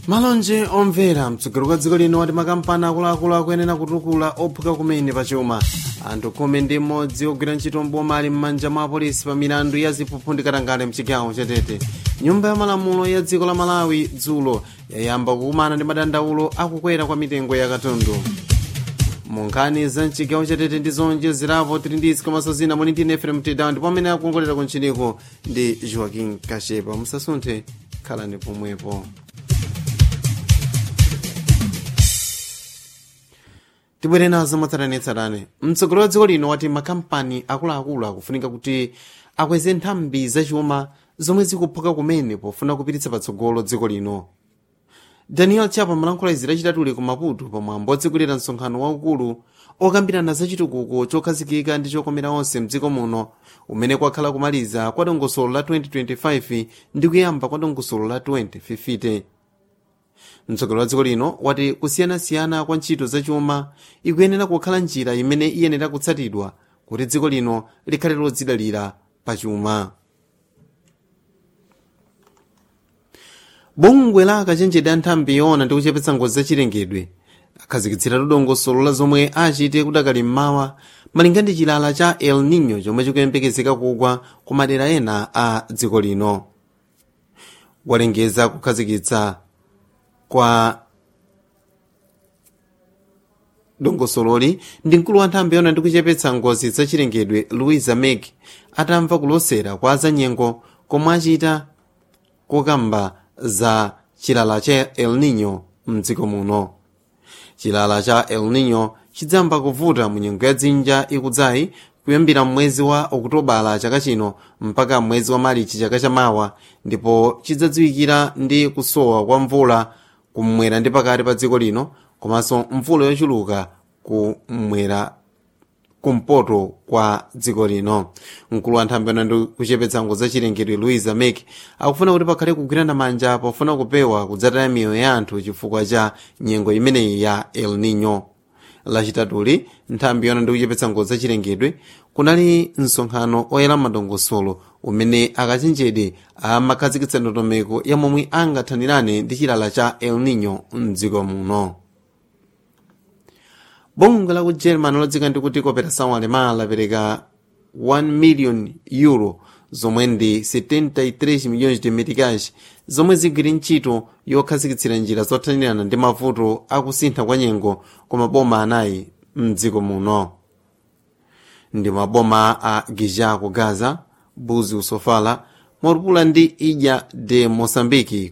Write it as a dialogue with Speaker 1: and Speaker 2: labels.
Speaker 1: malonje omvera mtsogoleri wa dziko lino wati makampani akuluakulu akuyenera kutukula ophuka kumene pachuma anthu khumi ndi mmodzi ogwira ntchito mboma ali m'manja mwa apolisi pa milandu ya ziphuphu ndi katangale mchigawo chatete nyumba ya malamulo ya dziko la malawi dzulo yayamba kukumana ndi madandaulo akukwera kwa mitengo ya katundu munkhani za mchigawo chatete ndi zonjezerapo tili ndi izi komanso zina muli ndi nefrem tedawo ndipo amene akuongolera kuntchiniko ndi joaquin kashepa musasunthe khalani pomwepo tibwere nazo matsatanetsatane mtsogoleri wa dziko lino wati makampani akuluakulu akufunika kuti akweze nthambi zachuma zomwe zikuphuka kumene pofuna kupititsa patsogolo dziko lino daniel chapo malankhula izi lachitatuli ku maputo pamwambo otsegulira msonkhano waukulu okambirana za chitukuko chokhazikika ndi chokomera onse mdziko muno umene kwakhala kumaliza kwa dongosolo la 2025 ndi kuyamba kwa dongosolo la 2050 mtsogoleri wa dziko lino wati kusiyanasiyana kwa ntchito zachuma ikuyenera kukhala njira imene iyenera kutsatidwa kuti dziko lino likhale lodzidalira pachuma bungwe la akachenjede anthambi yoona ndi kuchepetsa ngozi zachilengedwe akhazikitsira dongosolo la zomwe achite kudakali mmawa malinga ndi chilala cha el nino chomwe chikuyembekezeka kugwa ku madera ena a dziko lino walengeza kukhazikitsa kwa dongosololi ndi mkulu wa nthambi yoona ndi kuchepetsa ngozi zachilengedwe louisa meg atamva kulosera kwa zanyengo komwe achita kokamba za chilala cha el nino mdziko muno chilala cha el nino chidzamba kuvuta mu nyengo ya dzinja ikudzayi kuyambira mwezi wa okutobala chaka chino mpaka mwezi wa marichi chaka chamawa ndipo chidzadziwikira ndi kusowa kwa mvula kummwera ndi pakati pa dziko lino komanso mvula yochuluka kummwera kumpoto kwa dziko lino mkulu wa nthambi yoona ndi kuchepetsa ngozi zachilengedwe louisa mek akufuna kuti pakhale kugwirana manja pofuna kupewa kudzataya miyoyo ya anthu chifukwa cha nyengo imeneyi ya el nino lachitatuli nthambi yoona ndi kuchepetsa ngozi zachilengedwe kunali msonkhano oyera madongosolo umene akachenjede amakhazikitsa ndondomeko ya momwe angathanirane ndi chilala cha el nino mdziko muno bungwe la ku german lodzika ndi kuti cooperação alemã lapereka 1 million euro zomwe ndi 73 milhões de meticais zomwe zigwire ntchito yokhazikitsira njira zothanirana ndi mavuto akusintha kwa nyengo ku maboma anayi mdziko muno ndi maboma a gija ku gaza buzi usofala morupula ndi idya de moçambique